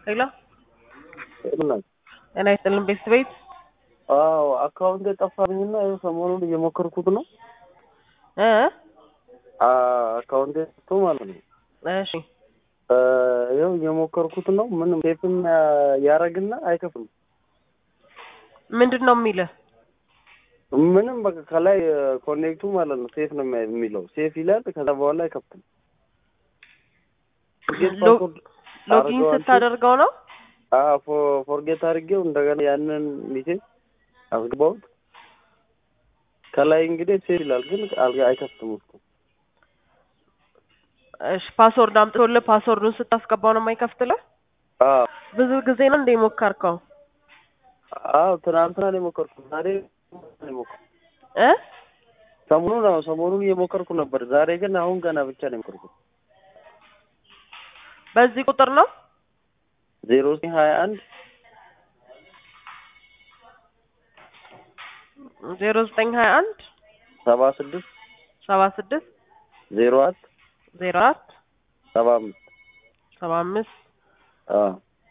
ሄሎ ጤና ጤና ይስጥልን ቤት ቤት አዎ አካውንት የጠፋብኝና ይኸው ሰሞኑን እየሞከርኩት ነው። እ አካውንት ጠፍቶ ማለት ነው። እሺ ይኸው እየሞከርኩት ነው። ምንም ሴፍም ያረግና አይከፍልም። ምንድን ነው የሚልህ? ምንም በቃ ከላይ ኮኔክቱ ማለት ነው ሴፍ ነው የሚለው ሴፍ ይላል። ከዛ በኋላ አይከፍትም። ሎ- ሎጊን ስታደርገው ነው ፎርጌት አድርጌው እንደገና ያንን ሚሴጅ አስገባሁት። ከላይ እንግዲህ ሴፍ ይላል፣ ግን አልጋ አይከፍትም ውስጡ። እሺ ፓስወርድ አምጥቶልህ ፓስወርዱን ስታስገባው ነው የማይከፍትልህ? አዎ ብዙ ጊዜ ነው እንደ ሞከርከው አዎ ትናንትና ነው የሞከርኩት። ዛሬ ነው የሞከርኩት። እ ሰሞኑን ነው ሰሞኑን እየሞከርኩ ነበር። ዛሬ ግን አሁን ገና ብቻ ነው የሞከርኩት። በዚህ ቁጥር ነው ዜሮ ዘጠኝ ሀያ አንድ ዜሮ ዘጠኝ ሀያ አንድ ሰባ ስድስት ሰባ ስድስት ዜሮ አራት ዜሮ አራት ሰባ አምስት ሰባ አምስት አዎ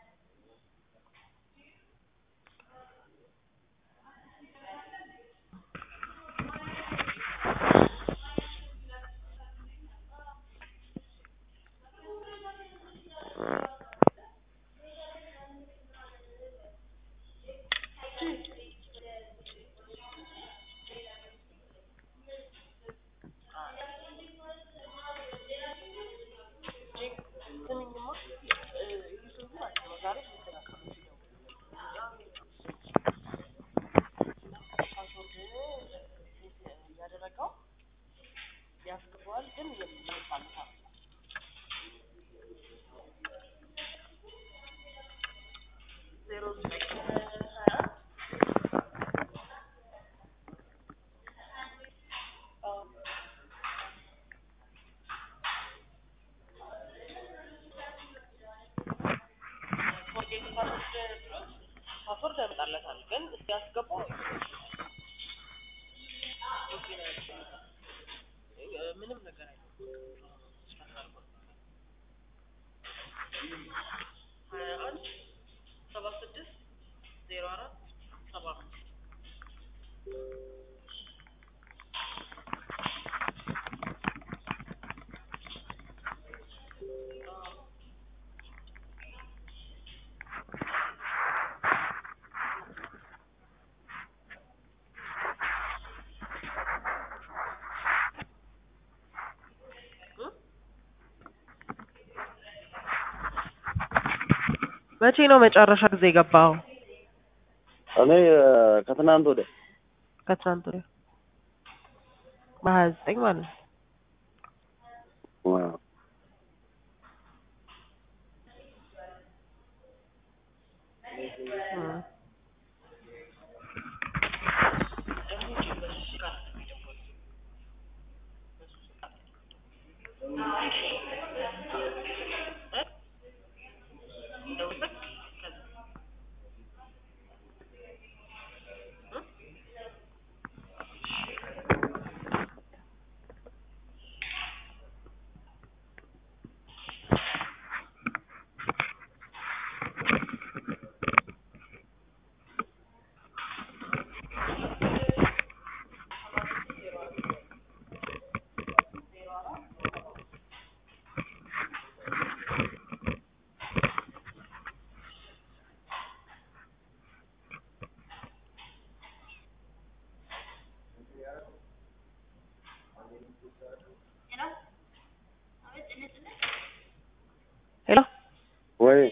ፓስወርድ ያመጣለታል ግን ሲያስገባው ምንም ነገር ሀያ አንድ ሰባ ስድስት ዜሮ አራት ሰባ አምስት መቼ ነው መጨረሻ ጊዜ የገባው? እኔ ከትናንት ወደ ከትናንት ወዲያ በሀያ ዘጠኝ ማለት ነው። እ ሄሎ ወይ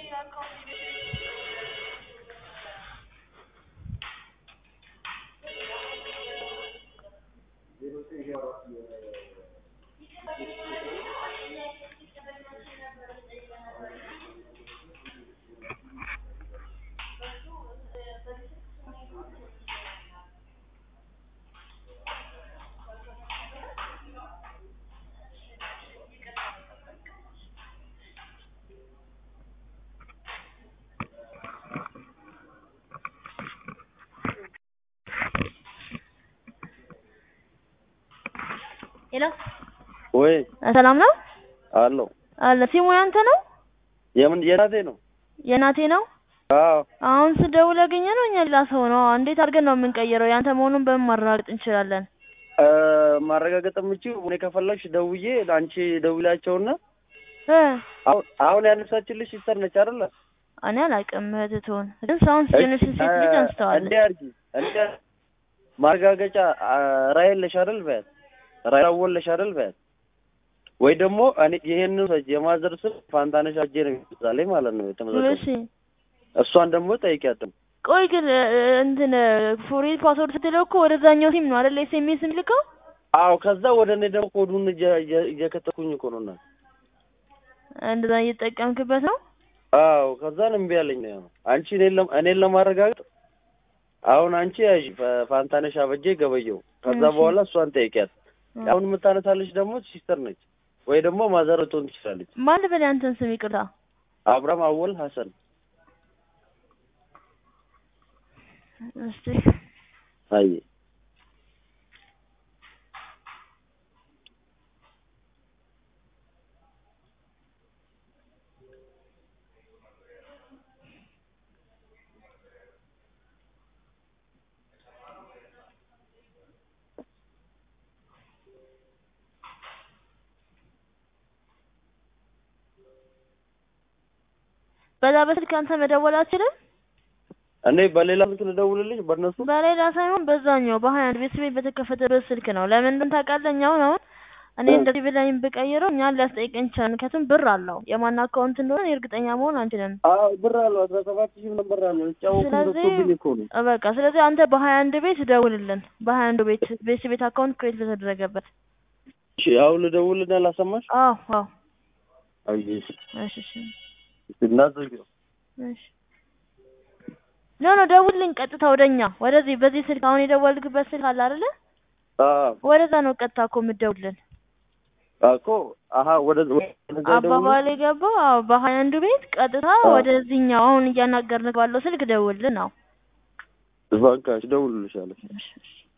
ሄሎ ወይ ሰላም ነው አለው አለ ሲሙ ያንተ ነው የምን የራሴ ነው የእናቴ ነው። አዎ አሁን ስደውል ያገኘ ነው እኛ ሌላ ሰው ነው። እንዴት አድርገን ነው የምንቀይረው? ያንተ መሆኑን በምን ማረጋገጥ እንችላለን? እ ማረጋገጥ የምችው እኔ ከፈለግሽ ደውዬ አንቺ ደውላቸውና እ አሁን አሁን ያነሳችልሽ ሲስተር ነች አይደለ? እኔ አላውቅም እህትህን ግን ሰውን ጀነሬሽን ሴት ልጅ አንስተዋለች። እንዴ አድርጊ እንዴ ማረጋገጫ አ፣ ራዕይ የለሽ አይደል በያት ራዕይ አወለሽ አይደል በያት ወይ ደግሞ እኔ ይሄንን ሰጅ የማዘር ስም ፋንታነሽ አጄ ነው የሚባለው ማለት ነው የተመዘገበው እሺ እሷን ደግሞ ጠይቂያት ቆይ ግን እ፣ እንትን ፎሪ ፓስወርድ ስትለው እኮ ወደዛኛው ሲም ነው አይደል ኤስኤምኤስ የሚልከው? አዎ ከዛ ወደ እኔ ደግሞ ኮዱን እየ- እየ- እየከተኩኝ እኮ ነው እና እንደዛ እየተጠቀምክበት ነው? አዎ ከዛን እምቢ አለኝ ነው አንቺ እኔን ለም- እኔን ለማረጋገጥ አሁን አንቺ ያዥ ፋ- ፋንታነሽ አበጄ ገበየው ከዛ እሺ። በኋላ እሷን ጠይቂያት አሁን የምታነሳልሽ ደግሞ ሲስተር ነች ወይ ደግሞ ማዘር ልትሆን ትችላለች ማን ልበል ያንተን ስም ይቅርታ። አብርሃም አወል ሀሰን እስቲ አይ በዛ በስልክ አንተ መደወል አትችልም? እኔ በሌላ ስልክ ልደውልልሽ በእነሱ በሌላ ሳይሆን በዛኛው በሀያ አንድ ቤት ቤት በተከፈተበት ስልክ ነው። ለምን እንደሆነ ታውቃለህ? እኛ አሁን አሁን እኔ እ። እንደዚህ ብላኝ ብቀይረው እኛን ሊያስጠይቀን ይችላል። ምክንያቱም ብር አለው የማን አካውንት እንደሆነ እርግጠኛ መሆን አንችልም። አዎ ብር አለው አስራ ሰባት ሺህ ምን ብር አለው ጫወቱ ስለዚህ ደርሶብኝ እኮ ነው እ በቃ ስለዚህ አንተ በሀያ አንድ ቤት ደውልልን። በሀያ አንዱ ቤት ቤት ቤት አካውንት ክሬት በተደረገበት እሺ አሁን ልደውልና ላሰማሽ አዎ አዎ አይ እሺ እሺ እሺ እናዘግየው እሺ ኖ ኖ ደውልልኝ ቀጥታ ወደኛ ወደዚህ በዚህ ስልክ አሁን የደወልክበት ስልክ አለ አይደለ? አዎ ወደዛ ነው ቀጥታ እኮ የምትደውልልን። እኮ አሀ ወደ ወደዛ ደውል አባባል የገባው አዎ በሀያ አንዱ ቤት ቀጥታ አዎ። ወደዚህኛው አሁን እያናገርን ባለው ስልክ ደውልልን። አዎ በቃ እደውልልሻለሁ እሺ እሺ